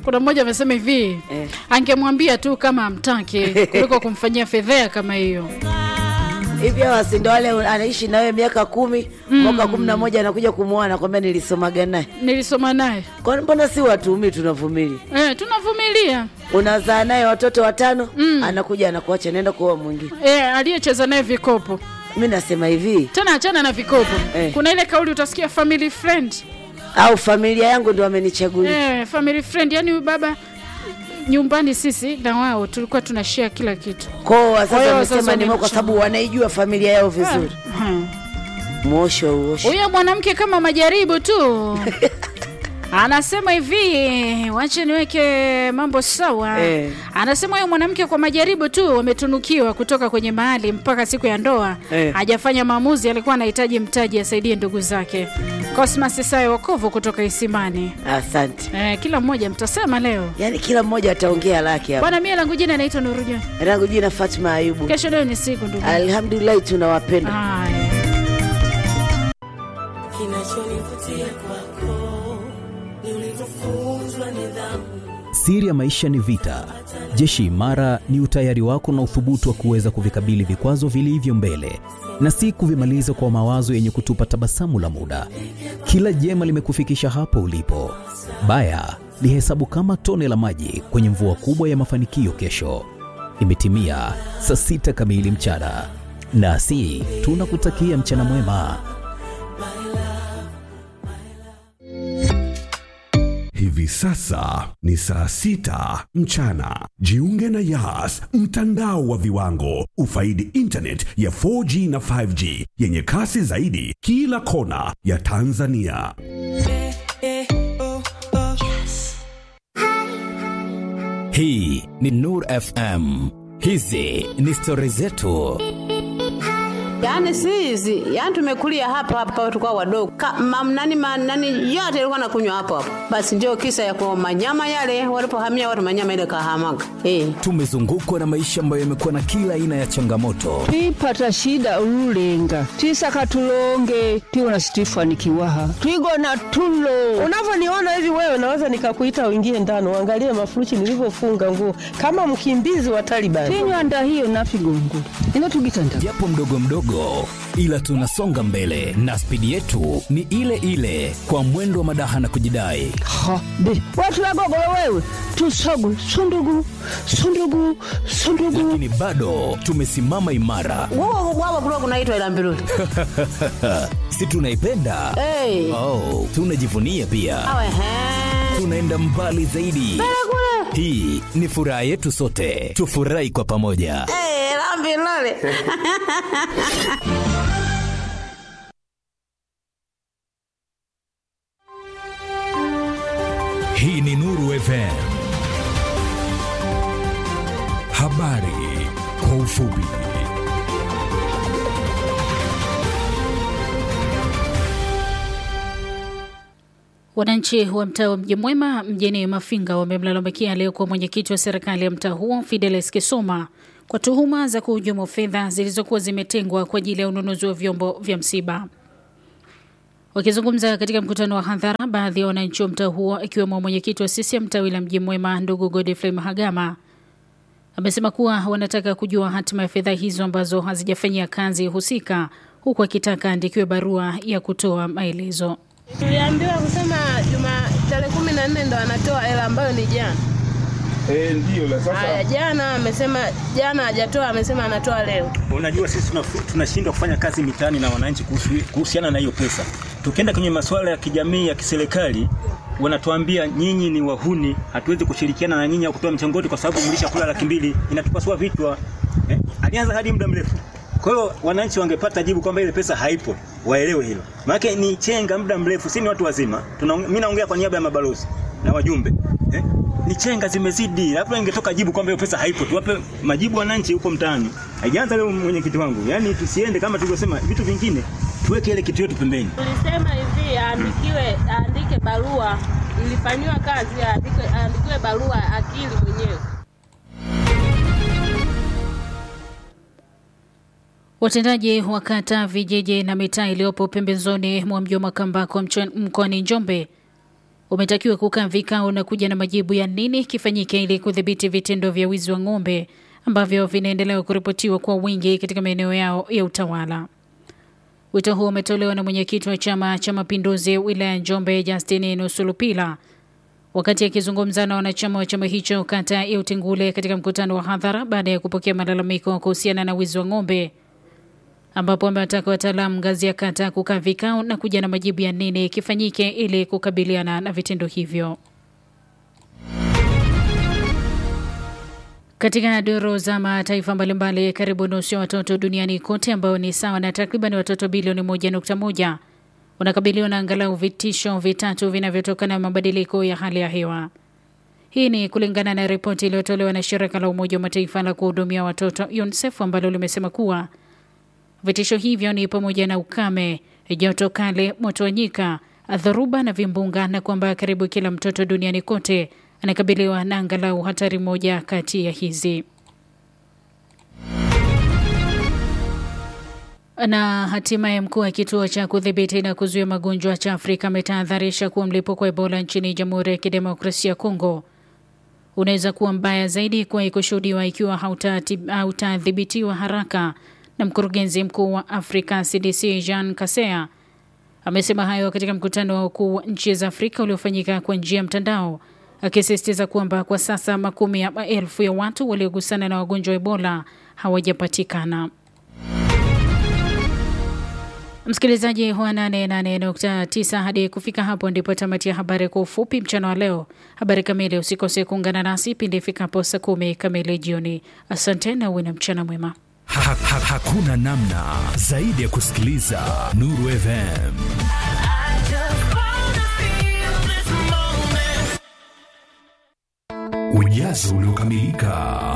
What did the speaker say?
kuna mmoja amesema hivi Eh. angemwambia tu kama amtaki kuliko kumfanyia fedhea kama hiyo hivi hawa si ndo wale anaishi nawe miaka kumi mwaka kumi na moja anakuja kumwoa anakwambia nilisomaga naye nilisoma naye kwani mbona si watuumi tunavumilia eh, tunavumilia unazaa naye watoto watano anakuja anakuacha naenda kuoa mwingine eh, aliyecheza naye vikopo mi nasema hivi tena achana na vikopo Eh. kuna ile kauli utasikia family friend au familia yangu ndo amenichagulia eh, family friend yani huyu baba nyumbani sisi na wao tulikuwa tuna share kila kitu kwao Kwa hiyo wazazi wazazi wamesema ni kwa wamemchagua. sababu wanaijua familia yao vizuri Hmm. mwosho uosho huyo mwanamke kama majaribu tu anasema hivi wache niweke mambo sawa Eh. anasema huyo mwanamke kwa majaribu tu wametunukiwa kutoka kwenye mahali mpaka siku ya ndoa Eh. hajafanya maamuzi alikuwa anahitaji mtaji asaidie ndugu zake cosmas sayo wokovu kutoka isimani asante eh, kila mmoja mtasema leo yaani kila mmoja ataongea lake hapa bwana mie langu jina naitwa nuruja rangu jina fatma ayubu kesho leo ni siku ndugu alhamdulillahi tunawapenda haya kinachonivutia kwako ni ulivyofunzwa nidhamu Siri ya maisha ni vita. Jeshi imara ni utayari wako na uthubutu wa kuweza kuvikabili vikwazo vilivyo mbele na si kuvimaliza kwa mawazo yenye kutupa tabasamu la muda. Kila jema limekufikisha hapo ulipo. Baya lihesabu kama tone la maji kwenye mvua kubwa ya mafanikio kesho. Imetimia saa sita kamili mchana, nasi tunakutakia mchana mwema. Hivi sasa ni saa sita mchana. Jiunge na Yas, mtandao wa viwango. Ufaidi internet ya 4G na 5G yenye kasi zaidi kila kona ya Tanzania. Hii ni Nur FM. Hizi ni stori zetu. Yaani si hizi, yaani tumekulia hapa hapa tulikuwa wadogo. Ka, mam, nani, ma, nani yote ilikuwa nakunywa hapo hapo. Basi ndio kisa ya kwa manyama yale walipohamia watu manyama ile kahamaga. Eh. Tumezungukwa na maisha ambayo yamekuwa na kila aina ya changamoto, twipata shida ululenga twisaka tulonge tiwona situifanikiwaha twigona tulo unavyoniona hivi wewe naweza nikakuita uingie ndani uangalie mafuruchi nilivyofunga nguo kama mkimbizi wa Taliban. tinywanda hiyo nafigongo ino tugitanda japo mdogo mdogo, ila tunasonga mbele na spidi yetu ni ile ile, kwa mwendo wa madaha na kujidai. ha be watu wagogolo wewe tusogu sundugu sundugu sundugu Lakini bado tumesimama imara, Wao wao kulikuwa kunaitwa ila mbiruli. si tunaipenda? Eh. Oh, tunajivunia pia, Awe he. tunaenda mbali zaidi. Hii ni furaha yetu sote, tufurahi kwa pamoja. Eh, la mbiruli. Hii ni Nuru FM. Habari kwa ufupi. Wananchi wa mtaa wa Mji Mwema mjini Mafinga wamemlalamikia aliyekuwa mwenyekiti wa serikali ya mtaa huo Fidelis Kisoma kwa tuhuma za kuhujumu fedha zilizokuwa zimetengwa kwa ajili ya ununuzi wa vyombo vya msiba. Wakizungumza katika mkutano wa hadhara, baadhi ya wananchi wa mtaa huo ikiwemo mwenyekiti wa CCM tawi la Mji Mwema ndugu Godfrey Mahagama amesema kuwa wanataka kujua hatima ya fedha hizo ambazo hazijafanyia kazi husika, huku akitaka andikiwe barua ya kutoa maelezo. Tuliambiwa kusema juma tarehe kumi na nne ndo anatoa hela ambayo ni jana. Eh, ndio la Haya, sasa. jana amesema, jana hajatoa, amesema anatoa leo. Unajua sisi tuna- tunashindwa kufanya kazi mitaani na wananchi kuhusu- kuhusiana na hiyo pesa. Tukienda kwenye masuala ya kijamii ya kiserikali wanatuambia nyinyi ni wahuni, hatuwezi kushirikiana na nyinyi au kutoa mchangoti kwa sababu mlishakula laki mbili, inatupasua vichwa. Eh? Alianza hadi muda mrefu. Kwa hiyo wananchi wangepata jibu kwamba ile pesa haipo, waelewe hilo. Maana ni chenga muda mrefu, si ni watu wazima. Tuna, mimi naongea kwa niaba ya mabalozi na wajumbe. Eh? Ni chenga zimezidi. Labda ingetoka jibu kwamba hiyo pesa haipo, tuwape majibu wananchi huko mtaani. Haijaanza leo mwenyekiti wangu. Yaani tusiende kama tulivyosema vitu vingine tuweke ile kitu yetu pembeni. Tulisema hivi aandikiwe, aandike barua, ilifanyiwa kazi, aandike, aandikiwe barua akili mwenyewe. Watendaji wa kata, vijiji na mitaa iliyopo pembezoni mwa mji wa Makambako mcho- mkoani Njombe umetakiwa kukaa vikao na kuja na majibu ya nini kifanyike ili kudhibiti vitendo vya wizi wa ng'ombe ambavyo vinaendelea kuripotiwa kwa wingi katika maeneo yao ya utawala. Wito huo umetolewa na mwenyekiti wa Chama cha Mapinduzi wilaya Njombe, Justin Nusulupila, wakati akizungumza na wanachama wa chama hicho kata ya Utengule katika mkutano wa hadhara baada ya kupokea malalamiko kuhusiana na wizi wa ng'ombe, ambapo amewataka wataalamu ngazi ya kata kukaa vikao na kuja na majibu ya nini kifanyike ili kukabiliana na vitendo hivyo. Katika duru za mataifa mbalimbali, karibu nusu ya watoto duniani kote ambao ni sawa na takriban watoto bilioni moja nukta moja wanakabiliwa na angalau vitisho vitatu vinavyotokana na mabadiliko ya hali ya hewa. Hii ni kulingana na ripoti iliyotolewa na shirika la Umoja wa Mataifa la kuhudumia watoto UNICEF ambalo limesema kuwa vitisho hivyo ni pamoja na ukame, joto kali, moto wa nyika, dhoruba na vimbunga, na kwamba karibu kila mtoto duniani kote anakabiliwa na angalau hatari moja kati ya hizi. Na hatimaye mkuu wa kituo cha kudhibiti na kuzuia magonjwa cha Afrika ametahadharisha kuwa mlipuko wa Ebola nchini Jamhuri ya Kidemokrasia ya Kongo unaweza kuwa mbaya zaidi kuwahi kushuhudiwa ikiwa hautadhibitiwa haraka. Na mkurugenzi mkuu wa Afrika CDC Jean Kasea amesema hayo katika mkutano wa wakuu wa nchi za Afrika uliofanyika kwa njia ya mtandao, akisisitiza kwamba kwa sasa makumi ya maelfu ya watu waliogusana na wagonjwa wa Ebola hawajapatikana. Msikilizaji wa 88.9, hadi kufika hapo ndipo tamati ya habari kwa ufupi mchana wa leo. Habari kamili usikose kuungana nasi pindi ifikapo saa kumi kamili jioni. Asante na uwe na mchana mwema. Ha, ha, hakuna namna zaidi ya kusikiliza Nuru FM. Ujazo uliokamilika.